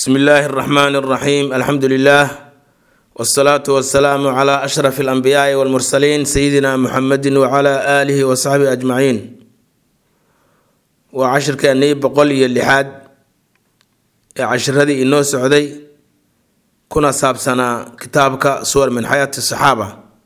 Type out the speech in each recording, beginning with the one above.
bsmi illaahi اraxmaan اraxiim alxamdu lilah wsalaatu wasalaamu cla ashraf اlanbiyaai wاlmursaliin sayidina muxamedi wcla aalihi wasaxbihi ajmaciin waa cashirkeennii boqol iyo lixaad ee cashiradii inoo socday kuna saabsanaa kitaabka suwar min xayaati saxaaba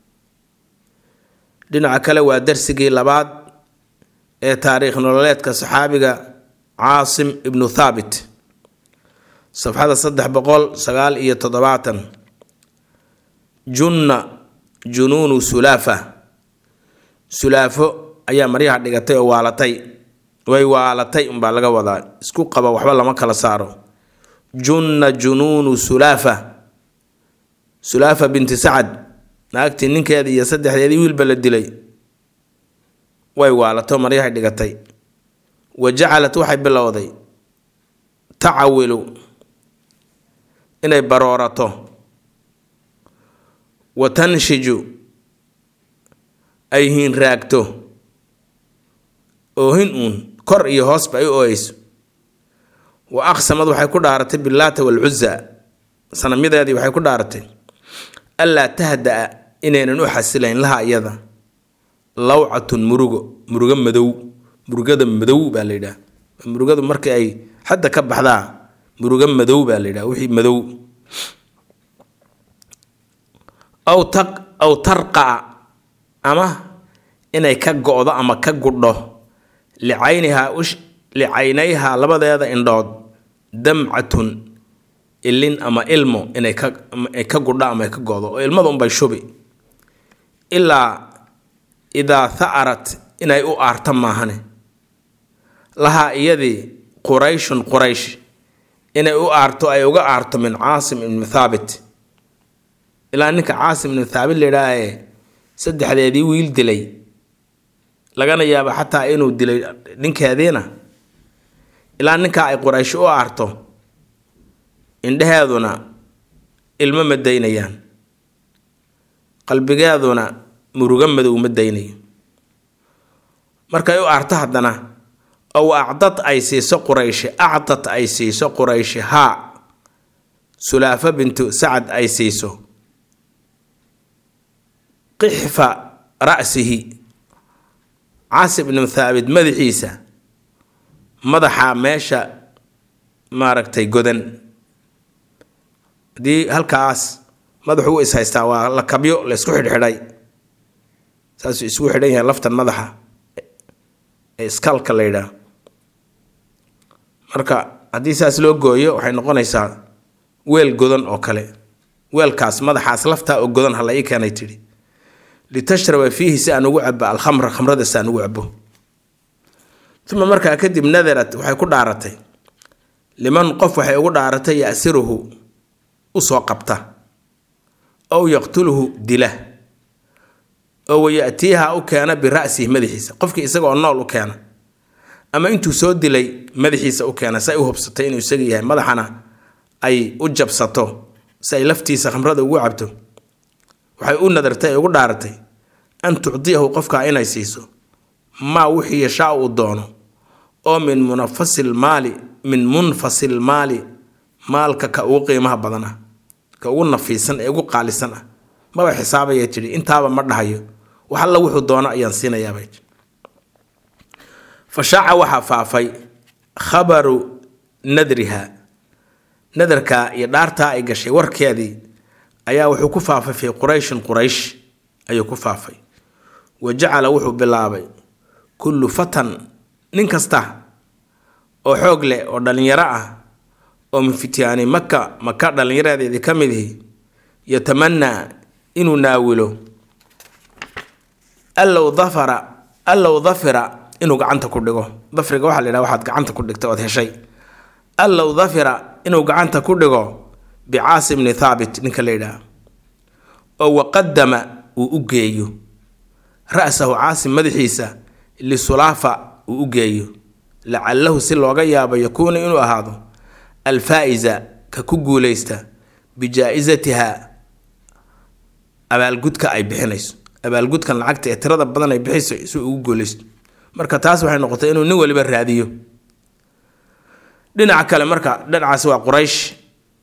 dhinaca kale waa darsigii labaad ee taariikh nololeedka saxaabiga caasim ibnu thaabit safxada saddex boqol sagaal iyo toddobaatan junna junuunu sulaafa sulaafo ayaa maryaha dhigatay oo waalatay way waalatay unbaa laga wadaa isku qaba waxba lama kala saaro junna junuunu sulaafa sulaafa binti sacad naagtii ninkeeda iyo saddexdeedii wiilba la dilay way waalato maryahay dhigatay wa jacalat waxay bilowday tacawilu inay baroorato wa tanshiju ay hiinraagto oohin uun kor iyo hoosba ay u ooyeyso wa aqsamad waxay ku dhaaratay bilaata walcuza sanamyadeedii waxay ku dhaaratay allaa tahda-a inaynan u xasilayn laha iyada lawcatun murugo murugo madow murugada madow baa la yidhaha murugadu markii ay xadda ka baxdaa murugo madow baa la yidhaha wixii madow aw ta aw tarqaca ama inay ka go-do ama ka gudho licaynihaa ush licaynayhaa labadeeda indhood damcatun ilin ama ilmo inay ka ka gudho ama ay ka go-do oo ilmada unbay shubi ilaa idaa tha'arat inay u aarta maahane lahaa iyadii qurayshun quraysh inay u aarto ay uga aarto min caasim ibni thaabit ilaa ninka caasim ibni thaabit layidhaahae saddexdeedii wiil dilay lagana yaabo xataa inuu dilay ninkeediina ilaa ninkaa ay quraysh u aarto indheheeduna ilmo ma daynayaan qalbigeeduna murugo madow ma daynayo markay u aarto haddana ow acdad ay siiso qurayshi acdad ay siiso qurayshi haa sulaafo bintu sacad ay siiso qixfa ra'sihi caasib ibnu thaabit madaxiisa madaxa meesha maaragtay godan haddii halkaas madaxu u is-haystaa waa la kabyo la isku xidhxidhay saasuu isugu xidhan yahay laftan madaxa ee iskalka la yidhaah marka haddii saas loo gooyo waxay noqonaysaa weel godan oo kale weelkaas madaxaas laftaa oo godan hala ii keenay tidhi litashraba fiihi si aan ugu cabo alkhamra khamrada si aan ugu cabo uma markaa kadib nadarat waxay ku dhaaratay liman qof waxay ugu dhaaratay yasiruhu usoo qabta ow yaqtuluhu dila oo wayatiiha u keena bira'sihi madaxiisa qofkii isagaoo nool u keena ama intuu soo dilay madaxiisa u keena si ay u hubsatay inuu isaga yahay madaxana ay u jabsato si ay laftiisa khamrada ugu cabto waxay u nadartay ay ugu dhaaratay an tucdiyahu qofkaa inay siiso maa wixii yashaa uu doono oo min munafasil maali min munfasil maali maalka ka ugu qiimaha badan ah ka ugu nafiisan ee ugu qaalisan ah maba xisaabaya tidhi intaaba ma dhahayo wax alla wuxuu doono ayaan siinayaabay fa shaaca waxaa faafay khabaru nadriha nadarkaa iyo dhaartaa ay gashay warkeedii ayaa wuxuu ku faafay fii qurayshin quraysh ayuu ku faafay wa jacala wuxuu bilaabay kullu fatan nin kasta oo xoog leh oo dhallinyaro ah oo min fityaani maka maka dhallinyaradeedii ka mid ihi yatamanaa inuu naawilo allow dafara allow dafira inuu gacanta ku dhigo dafriga waxaa la yidhaha waxaad gacanta ku dhigtay ood heshay allow dafira inuu gacanta ku dhigo bicaasim bni thaabit ninka la yidhaha oo waqadama uu u geeyo ra-sahu caasim madaxiisa lisulaafa uu u geeyo lacalahu si looga yaabo yakuuna inuu ahaado alfaa-isa ka ku guuleysta bijaa-isatiha abaalgudka ay bixinayso abaalgudkan lacagta ee tirada badan ay bixayso si ugu guuleysto marka taas waxay noqotay inuu nin waliba raadiyo dhinaca kale marka dhinacaas waa quraysh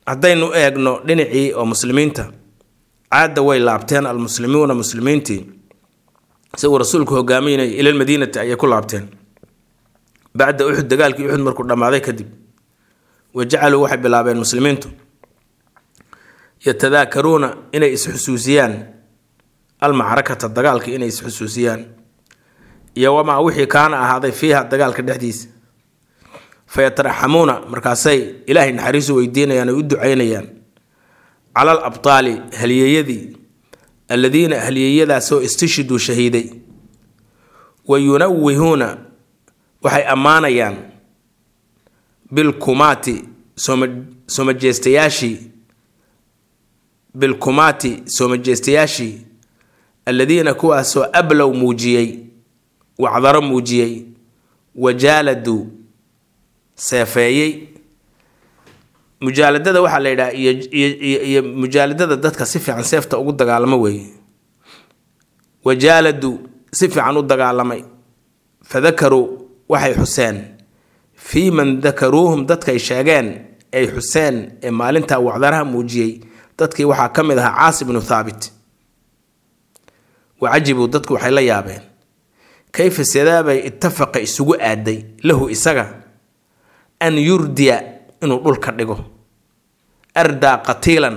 haddaynu eegno dhinacii oo muslimiinta caadda way laabteen almuslimuuna muslimiintii isaguu rasuulku hogaaminaya ila lmadiinati ayay ku laabteen bacda uxud dagaalkii uxud markuu dhammaaday kadib wa jacaluu waxay bilaabeen muslimiintu yatadaakaruuna inay isxusuusiyaan almacrakata dagaalka inay isxusuusiyaan iyo wamaa wixii kaana ahaaday fiiha dagaalka dhexdiisa fayataraxamuuna markaasay ilaahay naxariisu weydiinayaan ay u ducaynayaan cala al abtaali halyeeyadii alladiina halyeeyadaasoo istishiduu shahiiday wa yunawihuuna waxay ammaanayaan bilkumaati soomajeestayaashii bilkumaati soomajeestayaashii alladiina kuwaasoo ablow muujiyey wacdaro muujiyey wajaaladuu seefeeyey mujaaladada waxaa la yidhaha iyo iyo mujaaladada dadka si fiican seefta ugu dagaalamo weeye wajaaladu si fiican u dagaalamay fadakaruu waxay xuseen fii man dakaruuhum dadkay sheegeen ay xuseen ee maalintaa wacdaraha muujiyey dadkii waxaa ka mid ahaa caasi bnu thaabit wacajibuu dadku waxay la yaabeen kayfa sidaabay ittafaqa isugu aaday lahu isaga an yurdiya inuu dhulka dhigo ardaa qatiilan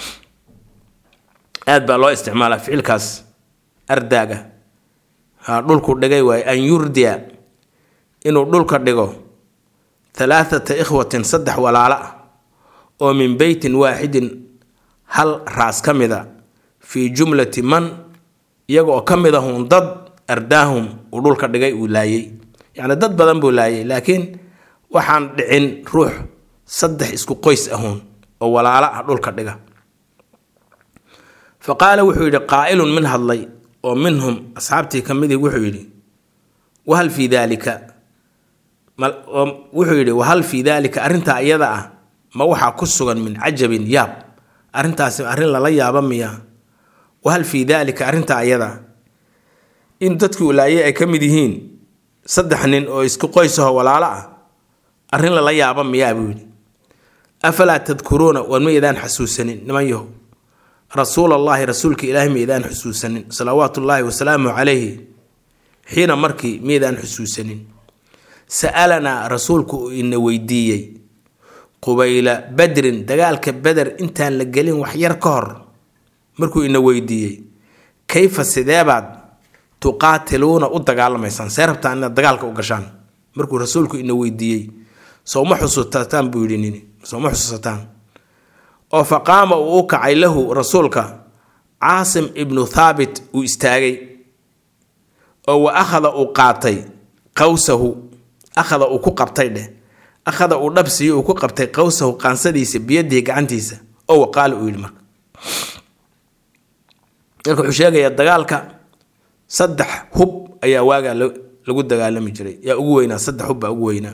aad baa loo isticmaalaa ficilkaas ardaaga ha dhulku dhigay waaye an yurdiya inuu dhulka dhigo halaathata ikhwatin saddex walaalo ah oo min beytin waaxidin hal raas ka mid a fii jumlati man iyaga oo ka mid ahun dad ardaahum uu dhulka dhigay uu laayay yacni dad badan buu laayay laakiin waxaan dhicin ruux saddex isku qoys ahuun oo walaalo ah dhulka dhiga fa qaala wuxuu yidhi qaa'ilun min hadlay oo minhum asxaabtii ka midii wuxuu yidhi wahal fii daalika wuxuu yidhi wahal fii daalika arrintaa iyada ah ma waxaa ku sugan min cajabin yaab arrintaasi arrin lala yaaba miya wahal fii daalika arrintaa iyada in dadkii ulaayay ay ka mid yihiin saddex nin oo isku qoysaho walaalo ah arrin lala yaaba miyaa buu yidhi afalaa tadkuruuna war ma idaan xasuusanin niman yahow rasuul allaahi rasuulka ilaahi ma idaan xusuusanin salawaatu ullaahi wasalaamu calayhi xiina markii miydaan xusuusanin sa'alanaa rasuulku uu ina weydiiyey qubayla badrin dagaalka beder intaan la gelin wax yar ka hor markuu ina weydiiyey kayfa sideebaad tuqaatiluuna u dagaalamaysaan see rabtaan inaad dagaalka u gashaan markuu rasuulku ina weydiiyey sowma xusuusataan buu yidhi nini sowma xusuusataan oo fa qaama uu u kacay lahu rasuulka caasim ibnu thaabit uu istaagay oo wa akhada uu qaatay qawsahu akhada uu ku qabtay dheh akhada uu dhabsiyo uu ku qabtay qawsahu qaansadiisa biyadihi gacantiisa oo waqaala uu yidhi marka marka wuxuu sheegayaa dagaalka saddex hub ayaa waagaa lagu dagaalami jiray yaa ugu weynaa saddex hub baa ugu weynaa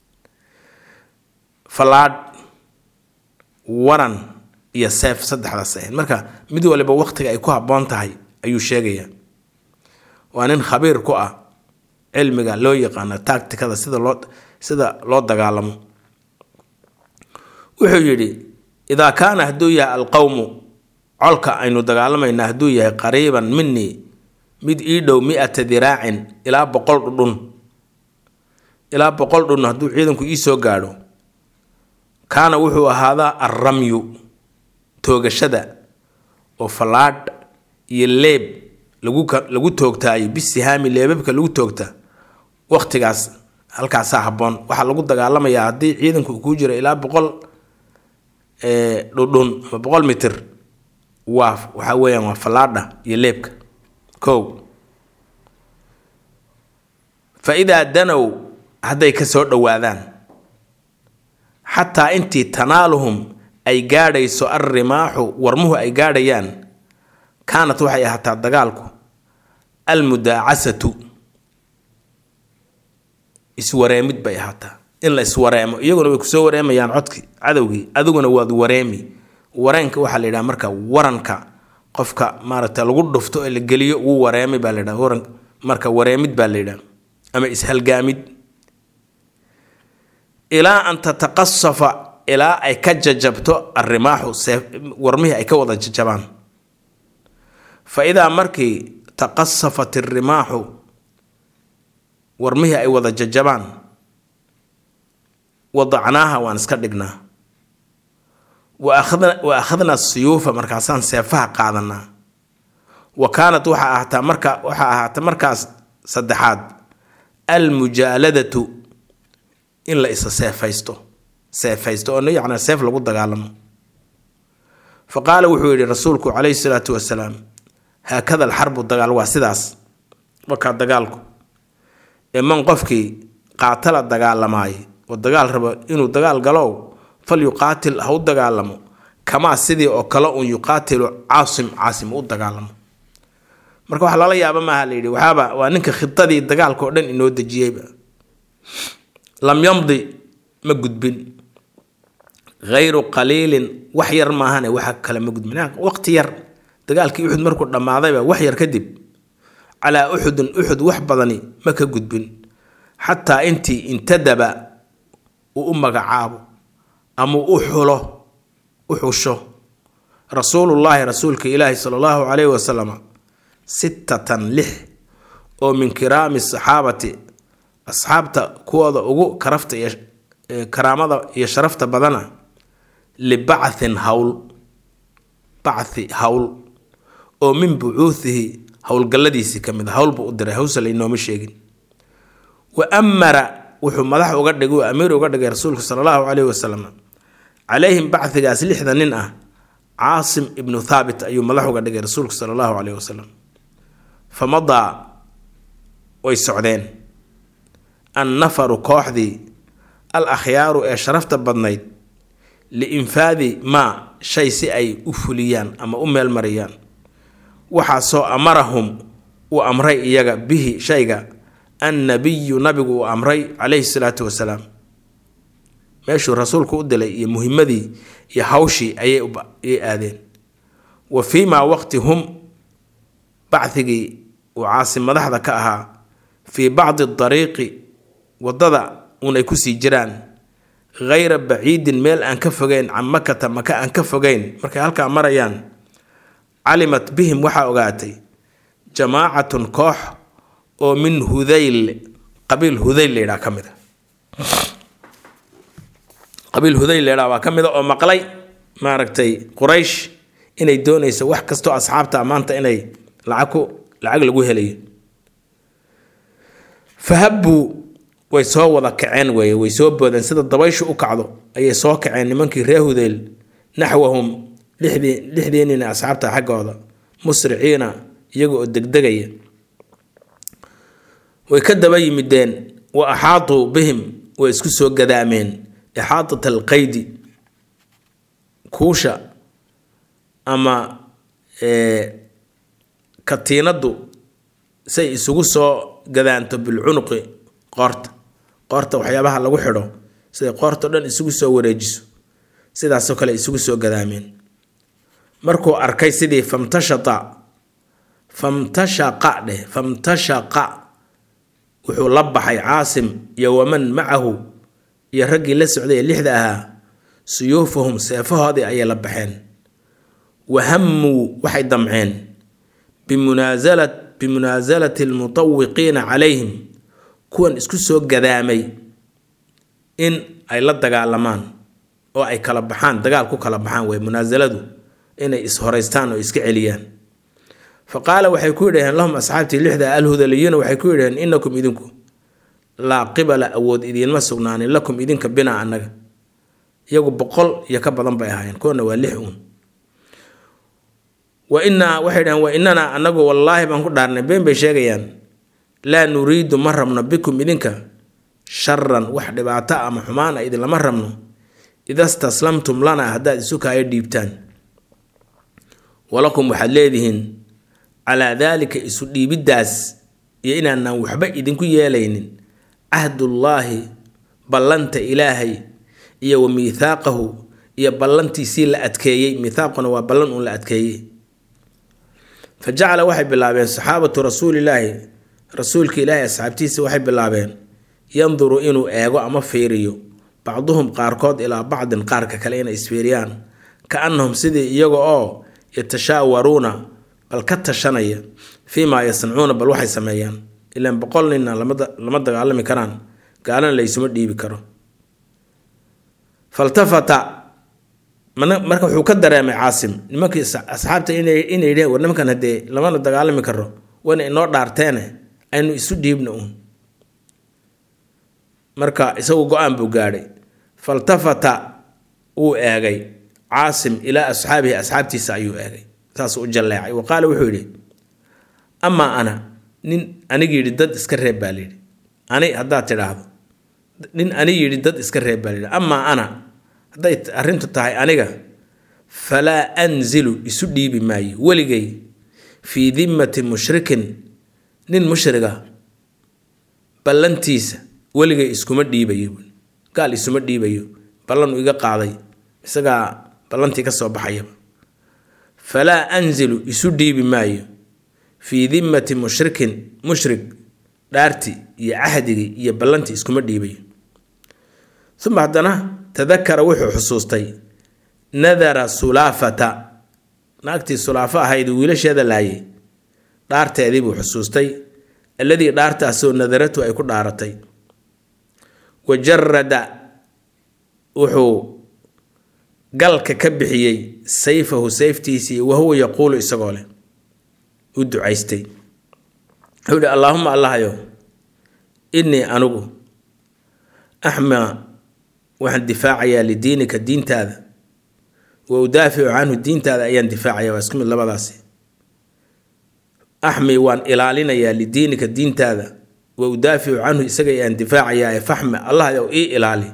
fallaadh waran iyo seef saddexdaas ahayd marka mid waliba waqtiga ay ku habboon tahay ayuu sheegayaa waa nin khabiir ku ah cilmiga loo yaqaano tacticada sida loo sida loo dagaalamo wuxuu yidhi idaa kaana hadduu yahay alqowmu colka aynu dagaalamayna hadduu yahay qariiban minii mid ii dhow mi-ata diraacin ilaa boqol dhudhun ilaa boqol dhudhun hadduu ciidanku ii soo gaadho kaana wuxuu ahaadaa alramyu toogashada oo fallaadh iyo leeb lagu lagu toogtaayo bisihaami leebabka lagu toogta waqtigaas halkaasaa habboon waxaa lagu dagaalamayaa haddii ciidanku uu kuu jiro ilaa boqol dhudhun ama boqol mitir waa waxaa weeyaan waa fallaadha iyo leebka kow fa idaa danow hadday ka soo dhowaadaan xataa intii tanaaluhum ay gaadhayso alrimaaxu warmuhu ay gaadhayaan kaanat waxay ahaataa dagaalku almudaacasatu iswareemid bay ahaataa in la iswareemo iyaguna way kusoo wareemayaan codki cadowgii adiguna waad wareemi wareenka waxaa la yidhaha marka waranka qofka maaragta lagu dhufto ee la geliyo wuu wareemay baa la yidhaha waran marka wareemid baa la yidhaha ama ishalgaamid ilaa an tataqasafa ilaa ay ka jajabto arrimaaxu seef warmihii ay ka wada jajabaan fa idaa markii taqasafat irrimaaxu warmihii ay wada jajabaan wadacnaaha waan iska dhignaa wa akhadna siyuufa markaasaan seefaha qaadanaa wa kaanat waxaa ahaataa marka waxaa ahaata markaas saddexaad almujaaladatu in la isa seefaysto seefaysto oo yacnaa seef lagu dagaalamo fa qaala wuxuu yidhi rasuulku calayhi salaatu wasalaam haakada alxarbu dagaal waa sidaas wakaa dagaalku ee man qofkii qaatala dagaalamaay oo dagaal rabo inuu dagaal galow fal yuqaatil ha u dagaalamo kamaa sidii oo kale uun yuqaatilu caasim caasim u dagaalamo marka wax lala yaaba maaha la yidhi waxaaba waa ninka khidadii dagaalka oo dhan inoo dejiyeyba lam yamdi ma gudbin hayru qaliilin wax yar maahane waxa kale ma gudbin waqti yar dagaalkii uxud markuu dhammaadayba wax yar kadib calaa uxudin uxud wax badani ma ka gudbin xataa intii intadaba uu u magacaabo ama u xulo u xusho rasuulullaahi rasuulka ilaahi sala allahu calayhi wasalam sittatan lix oo min kiraami saxaabati asxaabta kuwooda ugu karafta iyo karaamada iyo sharafta badana libacthin hawl bachi hawl oo min bucuuhihi howlgalladiisii ka mid a hawl buu u diray hawse laynooma sheegin wa amara wuxuu madax uga dhigay uu amiir uga dhigay rasuulku sala allahu caleyhi wasalam calayhim bachigaas lixda nin ah caasim ibnu thaabit ayuu madax uga dhigay rasuulku sala allahu caleyhi wasalam fa madaa way socdeen annafaru kooxdii al akhyaaru ee sharafta badnayd liinfaadi maa shay si ay u fuliyaan ama u meelmariyaan waxaasoo amarahum uu amray iyaga bihi shayga annabiyu nabigu uu amray calayhi salaatu wasalaam meeshuu rasuulku u dilay iyo muhimadii iyo hawshii ayay aadeen wa fii maa waqti hum bachigii uu caasim madaxda ka ahaa fii bacdi dariiqi waddada unay kusii jiraan hayra baciidin meel aan ka fogeyn can makata maka aan ka fogeyn markay halkaa marayaan calimat bihim waxaa ogaatay jamaacatun koox oo min hudayl qabiil hudayl laydhaa ka mid a qabiil hudayl laydhaa waa ka mid a oo maqlay maaragtay quraysh inay doonayso wax kastoo asxaabta maanta inay lacag ku lacag lagu helayo fahabbuu way soo wada kaceen weeye way soo boodeen sida dabayshu u kacdo ayay soo kaceen nimankii ree hudayl naxwahum lixdii lixdii nin asxaabta xaggooda musriciina iyaga oo degdegaya way ka daba yimideen wa axaatuu bihim way isku soo gadaameen ixaatat alqaydi kuusha ama katiinaddu say isugu soo gadaanto bilcunuqi qoorta qoorta waxyaabaha lagu xidho siday qoortao dhan isugu soo wareejiso sidaasoo kale isugu soo gadaameen markuu arkay sidii famtashata famtashaqa dheh famtashaqa wuxuu la baxay caasim iyo waman macahu iyo raggii la socday ee lixda ahaa suyuufahum seefahoodii ayay la baxeen wahammuu waxay damceen bimunaasala bimunaasalati almutawiqiina calayhim kuwan isku soo gadaamay in ay la dagaalamaan oo ay kala baxaan dagaal ku kala baxaan wey munaasaladu inay is-horeystaan oo iska celiyaan fa qaala waxay ku yidhaheen lahum asxaabtii lixda alhudaliyuuna waxay ku yidhaheen inakum idinku laa qibala awood idiinma sugnaanin lakum idinka binaa annaga iyagu boqol iyo ka badan bay ahaayeen koona waa lix uun wa inaa waxay dhaheen wa inanaa annagu wallaahi baan ku dhaarnay been bay sheegayaan laa nuriidu ma rabno bikum idinka sharan wax dhibaato ama xumaana idinlama rabno ida staslamtum lana haddaad isu kaayo dhiibtaan walakum waxaad leedihiin calaa daalika isu dhiibiddaas iyo inaanaan waxba idinku yeelaynin cahdullaahi ballanta ilaahay iyo wa miithaaqahu iyo ballantiisii la adkeeyey miithaaquna waa ballan uun la adkeeyey fa jacala waxay bilaabeen saxaabatu rasuulilaahi rasuulka ilaahi asxaabtiisa waxay bilaabeen yanduru inuu eego ama fiiriyo bacduhum qaarkood ilaa bacdin qaarka kale inay isfiiriyaan ka annahum sidii iyaga oo yatashaawaruuna bal ka tashanaya fii maa yasnacuuna bal waxay sameeyaan ilaan boqol ninna lama dagaalami karaan gaalana laysuma dhiibi karo faltafata marka wuxuu ka dareemay caasim nimankii asxaabta inay yidhaheen war nimankan haddee lamana dagaalami karo wayna inoo dhaarteene aynu isu dhiibna uun marka isagu go-aan buu gaadhay faltafata wuu eegay caasim ilaa asxaabihi asxaabtiisa ayuu eegay saasuu u jalleecay wa qaala wuxuu yidhi amaa ana nin anig yidhi dad iska reeb baa layidhi ani haddaad tidhaahdo nin ani yidhi dad iska reeb baa layidhi amaa ana hadday arrintu tahay aniga falaa anzilu isu dhiibi maayo weligay fii dimmati mushrikin nin mushriga ballantiisa weligay iskuma dhiibayo gaal isuma dhiibayo ballan uu iga qaaday isagaa ballantii ka soo baxayaba falaa anzilu isu dhiibi maayo fii dimmati mushrikin mushrik dhaarti iyo cahdigii iyo ballantii iskuma dhiibayo uma haddana tadakara wuxuu xusuustay nadara sulaafata naagtii sulaafo ahayd wiilasheeda laayay dhaarteedii buu xusuustay alladii dhaartaasoo nadaratu ay ku dhaaratay wa jarada wuxuu galka ka bixiyey sayfahu sayftiisii wahuwa yaquulu isagoo leh u ducaystay wuxuu ihi allaahuma allahayo innii anigu axmaa waxaan difaacayaa lidiinika diintaada wa udaaficu canhu diintaada ayaan difaacaya waa isku mid labadaasi axmi waan ilaalinayaa lidiinika diintaada wa udaaficu canhu isaga ayaan difaacayaa ee faxme allah ow ii ilaali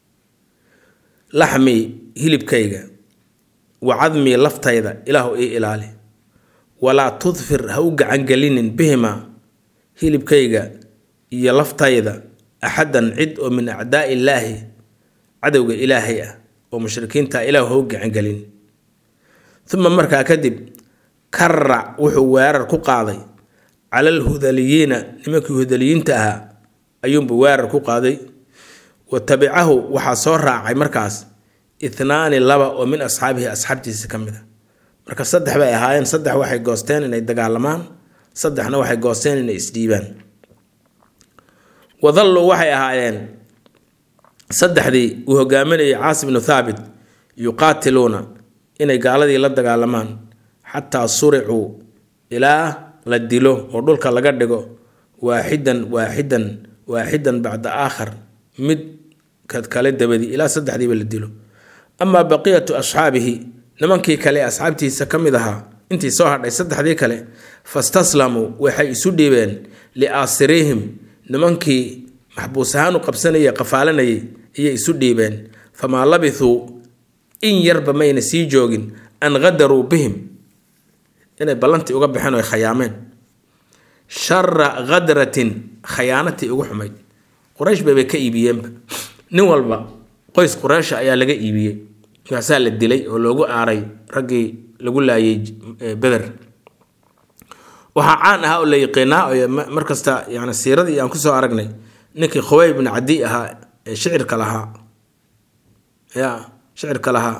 laxmi hilibkayga wa cadmii laftayda ilaahu ii ilaali walaa tudfir ha u gacangelinin bihima hilibkayga iyo laftayda axadan cid oo min acdaai illaahi cadowga ilaahay ah oo mushrikiinta ilaahu ha u gacangelin uma markaa kadib karac wuxuu weerar ku qaaday cala alhudaliyiina nimankii hudaliyiinta ahaa ayuunbuu weerar ku qaaday wa tabicahu waxaa soo raacay markaas ithnaani laba oo min asxaabihi asxaabtiisa ka mid a marka saddex bay ahaayeen saddex waxay goosteen inay dagaalamaan saddexna waxay goosteen inay isdhiibaan wadalluu waxay ahaayeen saddexdii uu hogaaminayay caasim bnu thaabit yuqaatiluuna inay gaaladii la dagaalamaan xataa suricuu ilaa la dilo oo dhulka laga dhigo waaxidan waaxidan waaxidan bacda aakhar mid kad kale dabadii ilaa saddexdiiba la dilo amaa baqiyatu asxaabihi nimankii kale ee asxaabtiisa ka mid ahaa intii soo hadhay saddexdii kale fastaslamuu waxay isu dhiibeen liaasirihim nimankii maxbuus ahaan u qabsanayay qafaalanayay ayay isu dhiibeen famaa labithuu in yarba mayna sii joogin an qadaruu bihim inay ballantii uga baxeen oy khayaameen shara khadratin khayaanatii ugu xumayd quraysh baybay ka iibiyeenba nin walba qoys qureysha ayaa laga iibiyey markaasaa la dilay oo loogu aaray raggii lagu laayay beder waxaa caan ahaa oo la yiqiinaa oo markasta yani siiradii aan kusoo aragnay ninkii khubay bnu cadi ahaa ee shicirka lahaa ya shicirka lahaa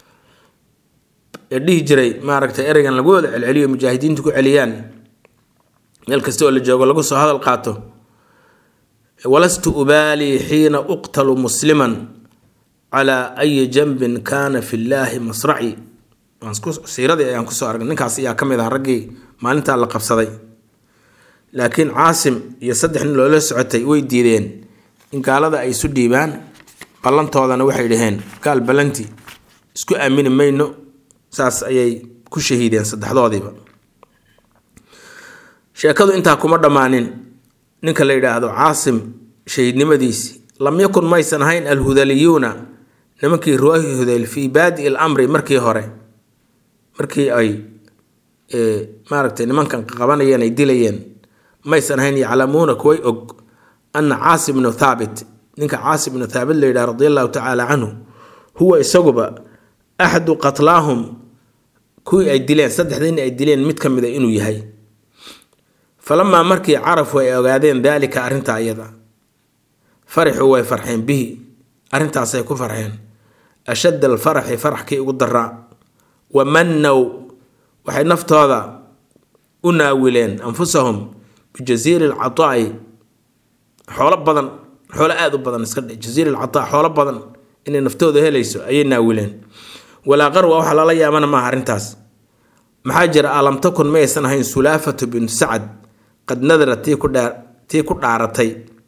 ee dhihi jiray maaragtay ereygan lagu wada celceliyo mujaahidiintu ku celiyaan meel kasta oo la joogo lagu soo hadal qaato walastu ubaalii xiina uqtalu musliman calaa ayi janbin kaana fi llaahi masraci siiradii ayaan kusoo aragnay ninkaas ayaa ka mid ah raggii maalintaa la qabsaday laakiin caasim iyo saddex nin loola socotay way diideen in gaalada ay isu dhiibaan ballantoodana waxay dhaheen gaal ballanti isku aamini mayno saas ayay ku shahiideen saddexdoodiiba sheekadu intaa kuma dhammaanin ninka la yidhaahdo caasim shahiidnimadiisi lam yakun maysan ahayn alhudaliyuuna nimankii ruwaahi hudayl fii baadi il amri markii hore markii ay maaragtay nimankan qabanayeen ay dilayeen maysan ahayn yaclamuuna kuway og ana caasim bnu thaabit ninka caasim bnu thaabit la yidhaha radi allahu tacaala canhu huwa isaguba axadu qatlaahum kuwii ay dileen saddexdii nin ay dileen mid ka mida inuu yahay falamaa markii carafu ay ogaadeen daalika arrintaa iyada farixuu way farxeen bihi arrintaasay ku farxeen ashadda alfaraxi faraxkii ugu daraa wa mannow waxay naftooda u naawileen anfusahum bijasiiri alcataa'i xoolo badan xoolo aada u badan iska dhe jasiiri alcataa xoolo badan inay naftooda helayso ayay naawileen walaa qarwa waxa lala yaabana maaha arrintaas maxaa jira alam takun mayaysan ahayn sulaafatu bintu sacad qad nadara tii ku dhaa tii ku dhaaratay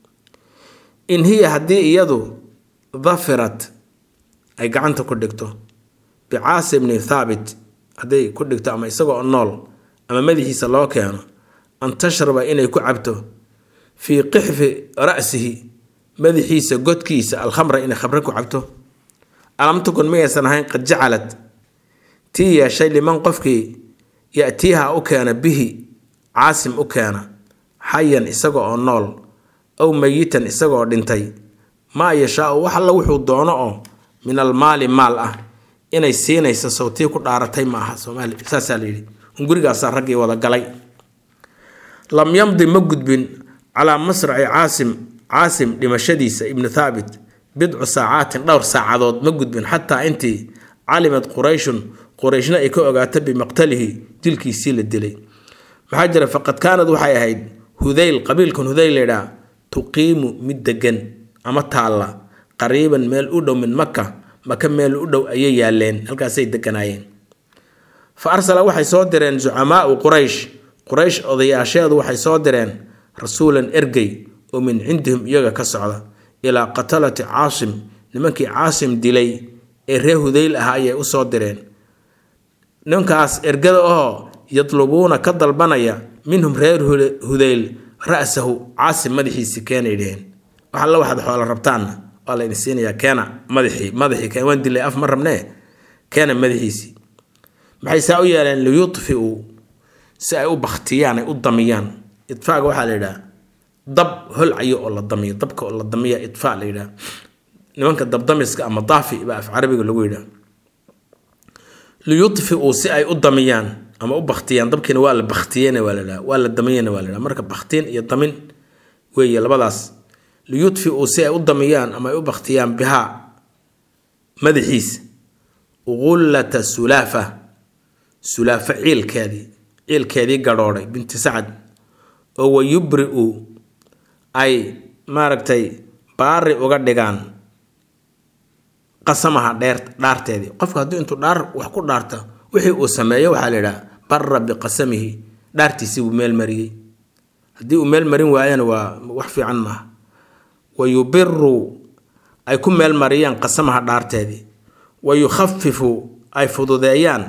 in hiya haddii iyadu dafirat ay gacanta ku dhigto bicaasi bni thaabit hadday ku dhigto ama isagoo nool ama madaxiisa loo keeno an tashraba inay ku cabto fii qixfi ra'sihi madaxiisa godkiisa alkhamra inay khamre ku cabto alam takun mayaysan ahayn qad jacalad tii yeeshay liman qofkii ya'tiiha u keena bihi caasim u keena xayan isaga oo nool aw mayitan isagaoo dhintay maa yashaau wax alla wuxuu doono oo min almaali maal ah inay siinayso sawtii ku dhaaratay ma aha soomaali saasaa la yidhi hungurigaasaa raggii wada galay lam yamdi ma gudbin calaa masraci caasim caasim dhimashadiisa ibnu thaabit bidcu saacaatin dhowr saacadood ma gudbin xataa intii calimad qurayshun qurayshna ay ka ogaato bimaqtalihi dilkiisii la dilay maxaa jira faqad kaanad waxay ahayd hudayl qabiilkan hudayl laydhaa tuqiimu mid degan ama taalla qariiban meel u dhow min maka maka meel u dhow ayay yaaleen halkaasay deganaayeen fa arsala waxay soo direen zucamaau quraysh quraysh odayaasheedu waxay soo direen rasuulan ergey oo min cindihim iyaga ka socda ilaa qatalati caasim nimankii caasim dilay ee ree hudayl ahaa ayay u soo direen ninkaas ergada oo yadlubuuna ka dalbanaya minhum reer hudayl ra-sahu caasim madaxiisii keenay dheheen wax alla waxaad xoolo rabtaanna waa la idin siinayaa keena madaxii madaxii keen waan dilay af ma rabnee keena madaxiisii maxay saa u yeeleen liyudfiu si ay u baktiyaan ay u damiyaan idfaaga waxaa la yidhaha dab holcayo oo la damiyo dabka oo la damiya idfaa la yidhaha nimanka dabdamiska ama daafi baa af carabiga lagu yidhaha liyudfiu si ay u damiyaan ama u baktiyaan dabkiina waa la baktiyena waa la dhaha waa la damiyena waa la dhaha marka baktiin iyo damin weeye labadaas liyudfiu si ay u damiyaan ama ay u baktiyaan bihaa madaxiisa gullata sulaafa sulaafa ciilkeedii ciilkeedii gadhoodhay binti sacad oo wayubri-u ay maaragtay baari uga dhigaan qasamaha dheer dhaarteedii qofka haddii intuu dhaar wax ku dhaarta wixii uu sameeyo waxaa la yidhaha bara biqasamihi dhaartiisii buu meel mariyey haddii uu meel marin waayana waa wax fiican maaha wa yubiru ay ku meel mariyaan qasamaha dhaarteedii wa yukhafifu ay fududeeyaan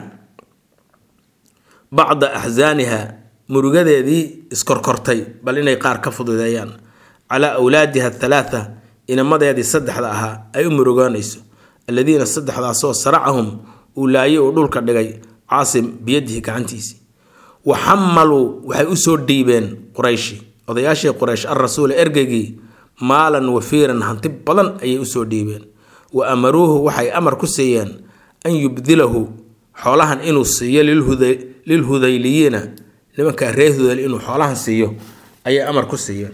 bacda axsaaniha murugadeedii iskorkortay bal inay qaar ka fududeeyaan calaa awlaadiha athalaatha inamadeedii saddexda ahaa ay u murugoonayso alladiina saddexdaasoo saracahum uu laayay uu dhulka dhigay caasim biyadihi gacantiisii wa xamaluu waxay usoo dhiibeen qurayshi odayaashii quraysh alrasuula ergeygii maalan wafiiran hanti badan ayay usoo dhiibeen wa amaruuhu waxay amar ku siiyeen an yubdilahu xoolahan inuu siiyo lilhudayliyiina nimankaa reer hudayl inuu xoolahan siiyo ayay amar ku siiyeen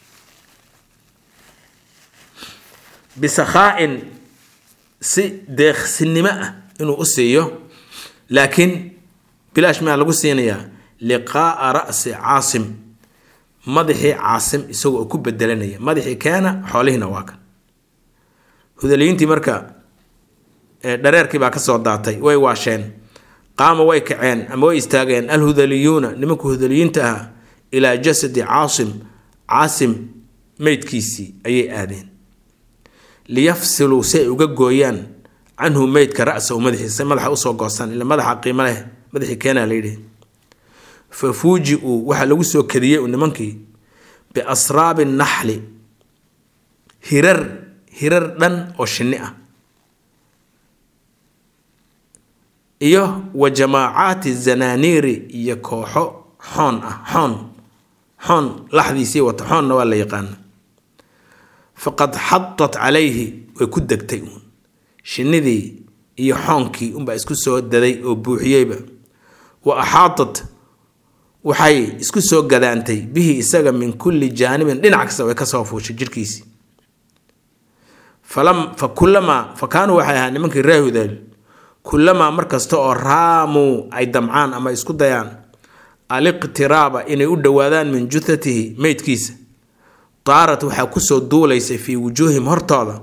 bisakhaa-in si deeqsinimo ah inuu u siiyo laakiin bilaash maa lagu siinayaa liqaaa ra'si caasim madaxii caasim isagoo ku bedelanaya madaxii keena xoolihiina waa kan hudaliyiintii marka dhareerkii baa kasoo daatay way waasheen qaama way kaceen ama way istaageen alhudaliyuuna nimanka hudaliyiinta ah ilaa jasadi caasim caasim meydkiisii ayay aadeen liyafsiluu si ay uga gooyaan canhu meydka ra-sahu madaxiisa madaxa usoo goostaan ila madaxa qiimo leh madaxii keenaa layidhi fa fuuji-uu waxaa lagu soo kadiyey u nimankii biasraabi naxli hirar hirar dhan oo shinni ah iyo wa jamaacaati zanaaniiri iyo kooxo xoon ah xoon xoon laxdiisii wata xoonna waa la yaqaana faqad xadat calayhi way ku degtay uun shinnidii iyo xoonkii unbaa isku soo daday oo buuxiyeyba wa axaatat waxay isku soo gadaantay bihi isaga min kulli jaanibin dhinac kasta way kasoo fuushay jirhkiisii fa kulamaa fa kaanuu waxay ahaa nimankii reer hudayl kulamaa mar kasta oo raamuu ay damcaan ama isku dayaan aliqtiraaba inay u dhowaadaan min juthatihi meydkiisa daarat waxaa kusoo duulaysay fii wujuuhim hortooda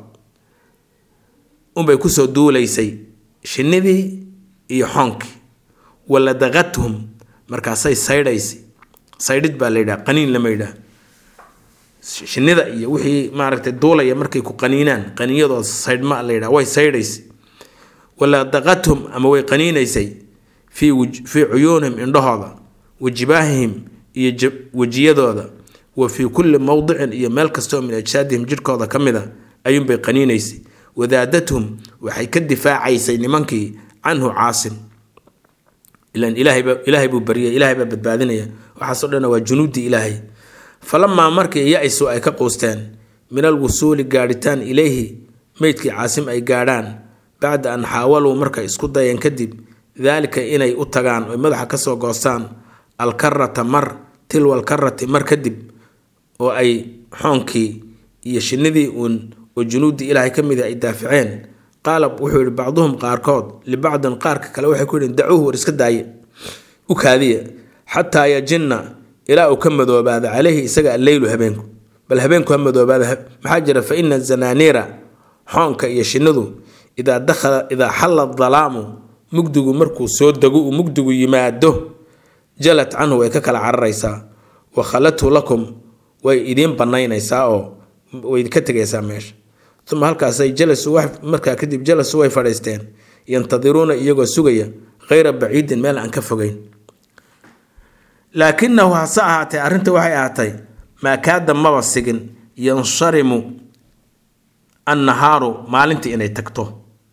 unbay kusoo duulaysay shinnidii iyo xoonkii waladaqathum markaasay saydhaysay saydhid baa la yidhaha qaniin lama yidhaha shinnida iyo wixii maaragtay duulaya markay ku qaniinaan qaniinyadooda saydhma la yidhaha way saydhaysay waladaqathum ama way qaniinaysay fii fii cuyuunihim indhahooda wa jibaahihim iyo wejiyadooda wa fii kulli mowdicin iyo meel kastoo min ajsaadihim jidhkooda ka mid a ayuunbay qaniinaysay wadaadathum waxay ka difaacaysay nimankii canhu caasim ilan ilaahayba ilaahay buu baryay ilaahay baa badbaadinaya waxaasoo dhan waa junuuddii ilaahay falamaa markii ya-isu ay ka quusteen min alwusuuli gaadhitaan ilayhi meydkii caasim ay gaadhaan bacda an xaawaluu markay isku dayeen kadib daalika inay u tagaan oy madaxa kasoo goostaan alkarata mar tilwa alkarati mar kadib oo ay xoonkii iyo shinnidii uun oo junuuddii ilaahay ka mida ay daaficeen qaala wuxuu yihi bacduhum qaarkood libacdin qaarka kale waxay ku yihiin dacuuhu war iska daaye u kaadiya xataa yajinna ilaa uu ka madoobaado caleyhi isaga alleylu habeenku bal habeenku ha madoobaada maxaa jira fa ina zanaaniira xoonka iyo shinnidu idaa dakhala idaa xalla dalaamu mugdigu markuu soo dego uu mugdigu yimaado jalad canhu way ka kala cararaysaa wa khalathu lakum way idiin banaynaysaa oo way ka tegaysaa meesha uma halkaasay jalasu markaa kadib jalasu way fadhiisteen yantadiruuna iyagoo sugaya khayra baciidin meel aan ka fogeyn laakinahu hase ahaatee arrinta waxay ahaatay maa kaada maba sigin yansharimu annahaaru maalintii inay tagto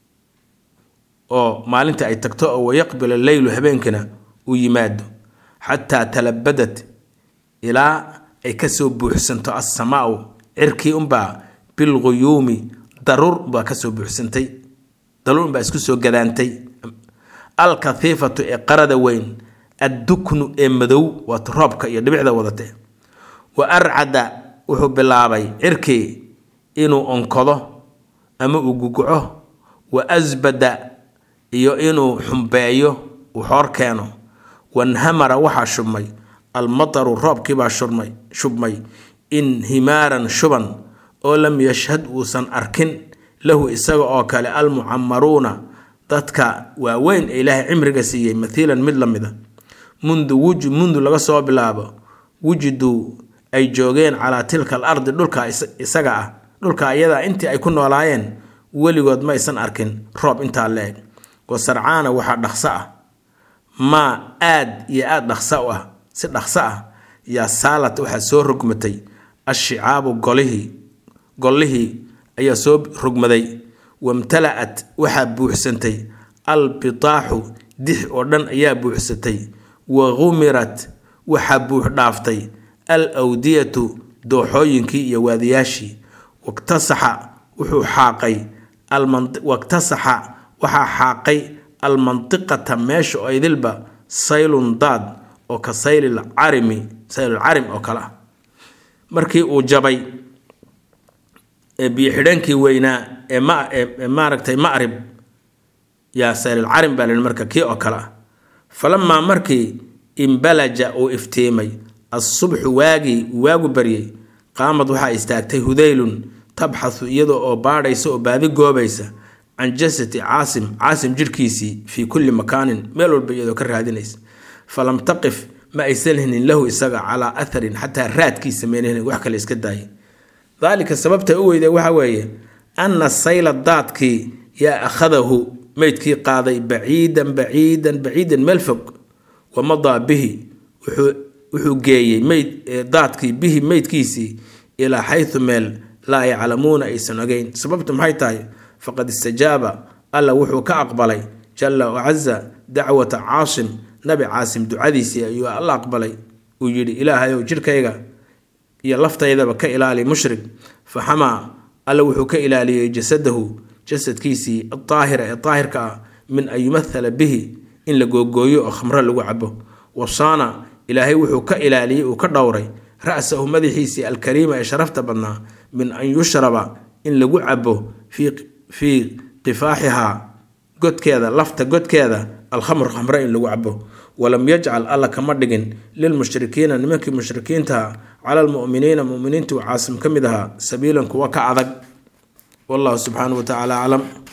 oo maalintii ay tagto oo wayaqbil alleylu habeenkina uu yimaado xataa talabadat ilaa ay kasoo buuxsanto assamaau cirkii unbaa bilguyuumi daruur baa kasoo buuxsantay daruur unbaa isku soo gadaantay alkahiifatu ee qarada weyn adduknu ee madow waata roobka iyo dhibicda wadatee wa arcada wuxuu bilaabay cirkii inuu onkodo ama uu guguco wa asbada iyo inuu xumbeeyo uu xoor keeno wanhamara waxaa shubmay almataru roobkiibaa shubmay shubmay inhimaaran shuban oo lam yashhad uusan arkin lahu isaga oo kale almucamaruuna dadka waaweyn ee ilaahay cimriga siiyey mathiilan mid la mida mundu wuju mundu laga soo bilaabo wujiduu ay joogeen calaa tilka al ardi dhulka isaga ah dhulka ayadaa intii ay ku noolaayeen weligood ma aysan arkin roob intaa la-eg wa sarcaana waxaa dhaqso ah maa aad iyo aada dhaqso u ah si dhaqso ah yaa saalat waxaa soo rogmatay ashicaabu golihii gollihii ayaa soo rogmaday wamtala-at waxaa buuxsantay albitaaxu dix oo dhan ayaa buuxsatay wa gumirat waxaa buux dhaaftay al awdiyatu dooxooyinkii iyo waadiyaashii waktasaxa wuxuu xaaqay waktasaxa waxaa xaaqay almantiqata meesha oo idilba saylun daad oo ka saylil carimi saylul carim oo kale ah markii uu jabay biyo xidheenkii weynaa ee ma ee maaragtay macrib yaa saylul carim baa lahi marka kii oo kale ah falamaa markii imbalaja uu iftiimay assubxu waagii uu waagu baryey qaamad waxaa istaagtay hudaylun tabxathu iyadoo oo baadhaysa oo baadi goobaysa can jasati caasim caasim jirhkiisii fii kulli makaanin meel walba iyadoo ka raadinaysa falam taqif ma aysan hinin lahu isaga calaa atharin xataa raadkiisa meynahnin wax kale iska daayay daalika sababta u weyda waxa weeye anna sayla daadkii yaa akhadahu meydkii qaaday baciidan baciidan baciidan meel fog wamadaa bihi wuxuu geeyey meyd daadkii bihi meydkiisii ilaa xaysu meel laa yaclamuuna aysan ogeyn sababtu maxay tahay faqad istajaaba alla wuxuu ka aqbalay jalla wacaza dacwata caasim nabi caasim ducadiisii ayuu alla aqbalay uu yidhi ilaahayow jidhkayga iyo laftaydaba ka ilaali mushrik fa xamaa alla wuxuu ka ilaaliyey jasadahu jasadkiisii adaahira ee daahirka ah min an yumathala bihi in la googooyo oo khamro lagu cabo wasaana ilaahay wuxuu ka ilaaliyey uu ka dhowray ra'sahu madaxiisii alkariima ee sharafta badnaa min an yushraba in lagu cabo fii qifaaxihaa godkeeda lafta godkeeda alkhamr khamre in lagu cabo walam yajcal alla kama dhigin lilmushrikiina nimankii mushrikiintaha cala almu'miniina muminiintu caasim ka mid ahaa sabiilan kuwa ka adag wallahu subxaanahu wa tacaala aclam